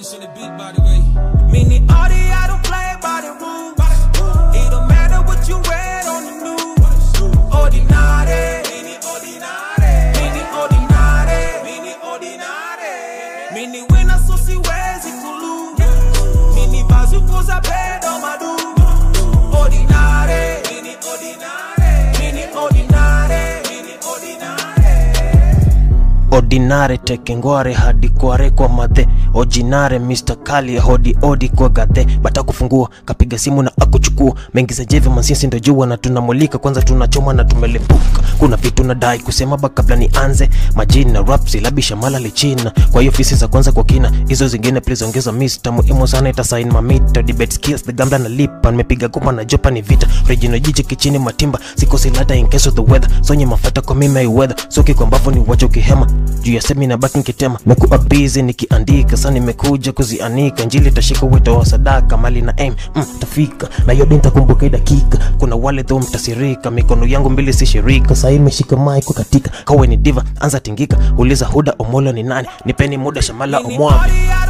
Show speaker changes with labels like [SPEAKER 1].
[SPEAKER 1] Juice on the beat, by the way.
[SPEAKER 2] Meaning all the I don't play by the rules. It don't matter what you read on the news. Ordinary. Meaning ordinary. Meaning ordinary. Meaning ordinary. Meaning when I so see where's it kulu. Meaning bazu kuza pedo madu. Ordinary. Meaning ordinary. Meaning ordinary. Meaning ordinary.
[SPEAKER 3] ordinare tekengware hadi kware kwa madhe ojinare Mr. Kali hodi odi kwa gadhe bata kufungua kapiga simu na akuchukua mengi za jeve mansisi ndo jua na tunamulika kwanza tunachoma na tumelepuka kuna vitu nadai kusema ba kabla nianze majini na rap silabisha mala lichina kwa hiyo fisi za kwanza kwa kina hizo zingine please ongeza mista muhimu sana itasain mamita debate skills the gambla na lipa nimepiga goma na jopa ni vita regional jiche kichini matimba sikosi lata in case of the weather sonye mafata kwa mimi weather soki kwa mbavu ni wacha ukihema juu ya semi na baki nikitema mekuwa busy nikiandika sasa nimekuja kuzianika njili tashika wito wa sadaka mali na aim mm, tafika na yote nitakumbuka hii dakika kuna wale dho mtasirika mikono yangu mbili si shirika sasa imeshika mic katika kawe ni diva anza tingika uliza huda omolo ni nani nipeni muda shamala
[SPEAKER 2] Meaning
[SPEAKER 3] omwami
[SPEAKER 2] all the I